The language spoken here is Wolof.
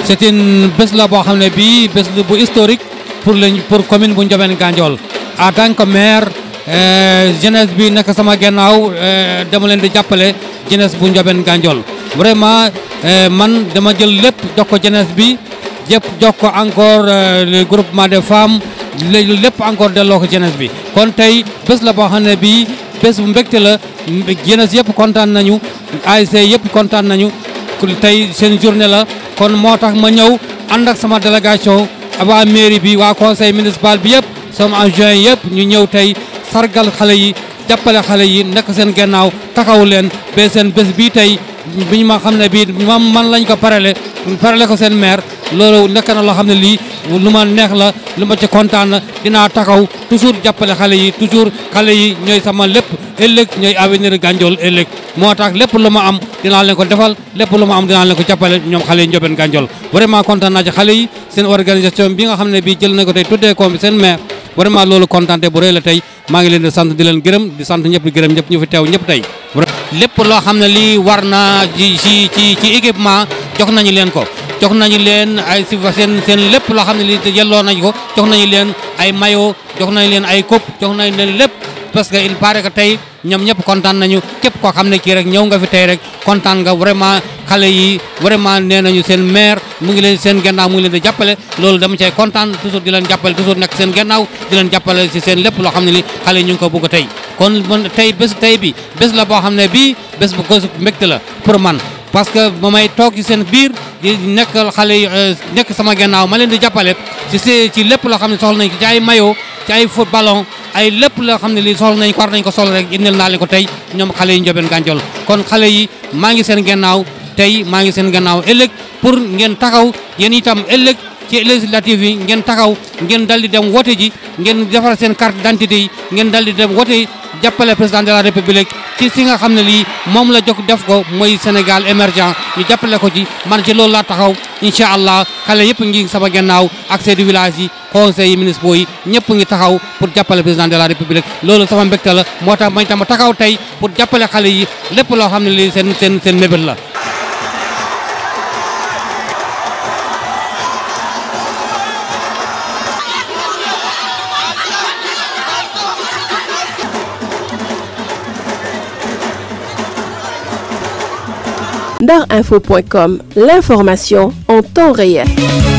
c'est une bés la boo xam ne bii bés bu historique pour le pour commune bu Ndiobène Gandiol en tant que maire jeunesse bi nekk sama gannaaw dama leen di jàppale jeunesse bu Ndiobène Gandiol vraiment man dama jël lépp jox ko jeunesse bi yëpp jox ko encore le groupement des femmes léegi lépp encore delloo ko jeunesse bi kon tey bés la boo xam ne bii bés bu mbégte la jeunesse yëpp kontaan nañu ASC yëpp kontaan nañu tey seen journée la kon moo tax ma ñëw ànd ak sama délégation waa mairie bi waa conseil municipal bi yëpp sama adjoint yëpp ñu ñëw tey sargal xale yi jàppale xale yi nekk seen gannaaw taxaw leen ba seen bés bii tey bi ñu ma xam ne bii man man lañ ko parele parele ko seen maire loolu nekk na loo xam ne lii lu ma neex la lu ma ci kontaan na dinaa taxaw toujours jàppale xale yi toujours xale yi ñooy sama lépp ëllëg ñooy avenir Gandiol ëllëg moo tax lépp lu ma am dinaa leen ko defal lépp lu ma am dinaa leen ko jàppale ñoom xale yi Ndiobène Gandiol vraiment kontaan naa ci xale yi seen organisation bi nga xam ne bii jël na ko tey tuddee ko seen maire vraiment loolu kontaante bu rëy la tey maa ngi leen di sant di leen gërëm di sant ñëpp di gërëm ñëpp ñu fi teew ñëpp tey lépp loo xam ne lii war na ci ci ci ci équipement jox nañu leen ko jox nañu leen ay si seen seen lépp loo xam ne lii yelloo nañu ko jox nañu leen ay maillot jox nañu leen ay coupe jox nañu leen lépp parce que il paraît que tey ñoom ñëpp kontaan nañu képp koo xam ne kii rek ñëw nga fi tey rek kontaan nga vraiment xale yi vraiment nee nañu seen maire mu ngi leen seen gannaaw mu ngi leen di jàppale loolu dama cay kontaan toujours di leen jàppale toujours nekk seen gannaaw di leen jàppale si seen lépp loo xam ne li xale yi ñu ngi ko bëgg tey kon man tey bés tey bi bés la boo xam ne bii bés bu ko mbégte la pour man parce que ba may toog ci seen biir di nekk xale yi nekk sama gannaaw ma leen di jàppale ci ci lépp loo xam ne soxla nañ ko ci ay maillot ci ay foot ballon ay lépp loo xam ne lii soxla nañ ko war nañ ko sol rek indil naa leen ko tey ñoom xale yi Ndiobène Gandiol kon xale yi maa ngi seen gannaaw tey maa ngi seen gannaaw ëllëg pour ngeen taxaw yéen itam ëllëg ci législative yi ngeen taxaw ngeen dal di dem wote ji ngeen defar seen carte d'identité yi ngeen dal di dem wote jàppale président de la république ci si nga xam ne lii moom la jog def ko mooy Sénégal émergent ñu jàppale ko ci man ci loolu laa taxaw incha allah xale yëpp ngi sama gannaaw ak chefs de village yi conseils yi municipaux yi ñëpp ngi taxaw pour jàppale président de la république loolu sama mbégte la moo tax mañ tam taxaw tey pour jàppale xale yi lépp loo xam ne lii seen seen seen mébét la Darinfo.com, l'information en temps réel.